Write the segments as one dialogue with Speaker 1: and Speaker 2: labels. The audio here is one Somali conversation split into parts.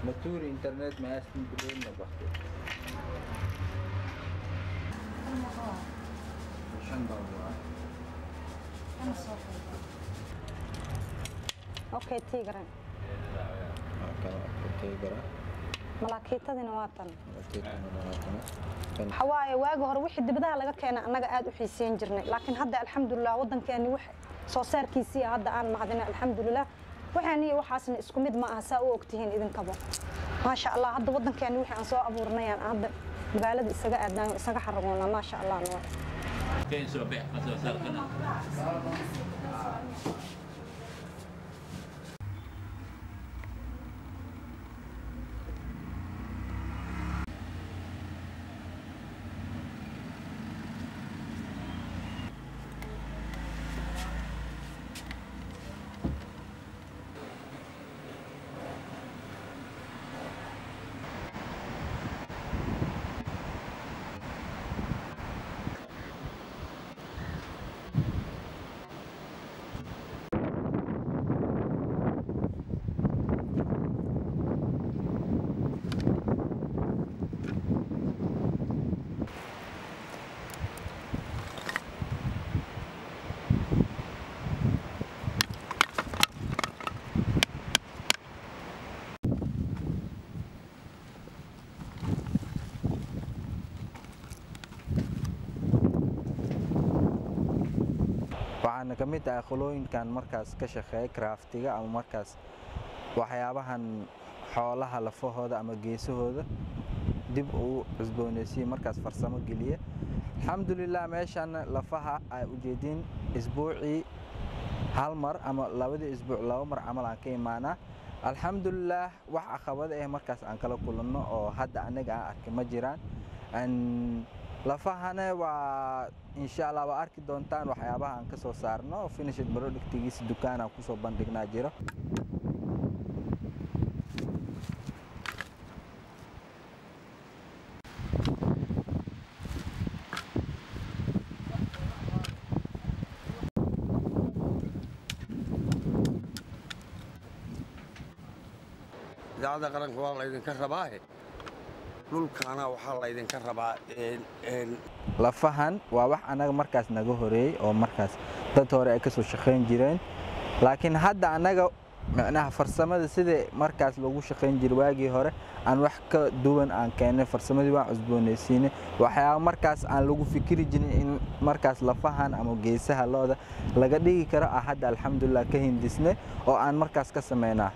Speaker 1: Natur internet meestin biloon na bakte. Shan dollar.
Speaker 2: okay tigran
Speaker 1: Kala okay gara.
Speaker 2: malaakiitadina waa tan
Speaker 1: Laakiin mana kan
Speaker 2: waxa waaye waagi hore wixii dibadaha laga keenay annaga aad u xiiseyn jirnay laakiin hadda alxamdulilah waddankeeni wax soo saarkiisii hadda aan macdina alxamdulilah waxaan iyo waxaasna isku mid ma aha saa u ogtihiin idinkaba maasha allah hadda waddankeeni wixii aan soo abuurnayaan hadda magaalada isaga aadnaan isaga xaragoona maasha allah noo
Speaker 3: Kaya soo beex ka soo saar ka na.
Speaker 1: waxaana ka mid ah qolooyinkan markaas ka shaqeeya craftiga ama markaas waxyaabahan xoolaha lafahooda ama geesahooda dib uu cusboonaysiye markaas farsamo geliya alxamdulilah meeshan lafaha ay ujeediin isbuucii hal mar ama labadii isbuuc laba mar camal aan ka imaanaa alxamdulilah wax caqabada ah markaas aan kala kulanno oo hadda anaga aan arkay ma jiraan Aan- lafahana waa insha allah waa arki doontaan waxyaabaha aan ka soo saarno finished productigiisa dukaan aan kusoo bandhignaa jiro
Speaker 4: idaacadda qaranka waa laydinka rabaahe dhulkaana waxaa laydinka rabaa een- een
Speaker 1: lafahan waa wax anaga markaas naga horeeyey oo markaas dad hore ay kasoo shaqayn jireen laakiin hadda anaga micnaha farsamada sidai markaas lagu shaqayn jiray waagii hore aan wax ka duwan aan keenay farsamadii waan cusboonaysiinay waxyaaba markaas aan lagu fikiri jirin in markaas lafahan ama geesaha looda laga dhigi karo ah hadda alxamdulilah ka hindisnay oo aan markaas ka sameynaa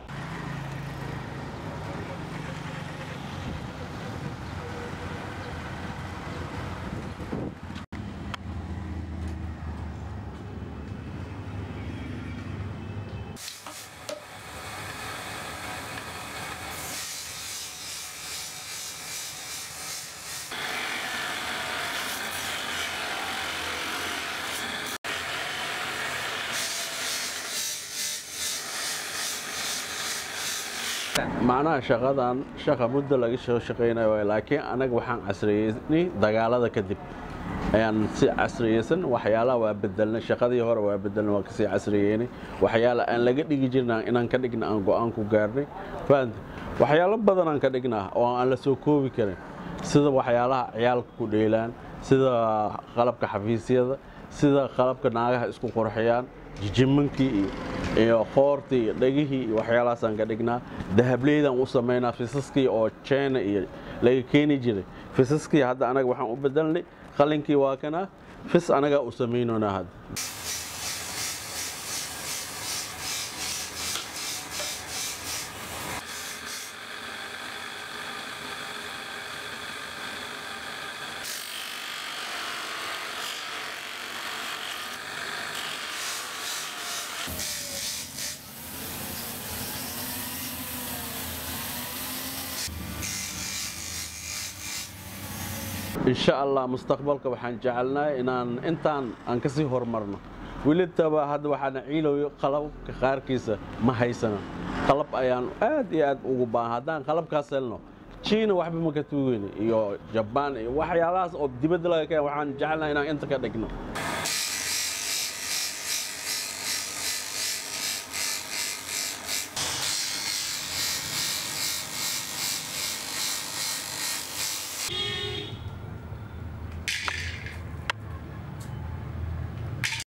Speaker 5: macnaha shaqadan shaqa muddo laga soo shaqaynayo waay laakiin anaga waxaan casriyeynay dagaalada kadib ayaan si casriyeysan waxyaalaha waa bedelnay shaqadii hore waa bedelnay waa kasii casriyeynay waxyaala aan laga dhigi jirna inaan ka dhigna aan go-aan ku gaarnay fahamta waxyaalo badan aan ka dhignaa oo aan la soo koobi karin sida waxyaalaha ciyaalka ku dheelaan sida qalabka xafiisyada sida qalabka naagaha isku qurxiyaan jijimankii iyo iyo qoortii iyo dhegihii iyo waxyaalahaasaan ka dhignaa dahableydaan u samaynaa fisaskii oo china iyo laga keeni jiray fisaskii hadda anaga waxaan u bedelnay qalinkii waa kana fis anagaa u samaynonaa hadda insha allah mustaqbalka waxaan jecelnahay inaan intaan aan kasii horumarno welitaba hadda waxaana ciilayo qalabka qaarkiisa ma haysana qalab ayaan aad iyo aad ugu baahan haddaan qalabkaas helno jiina waxba ma ka tuugeyno iyo jabaan iyo waxyaalahaas oo dibadda laga keen waxaan jecelnahay inaan inta ka dhigno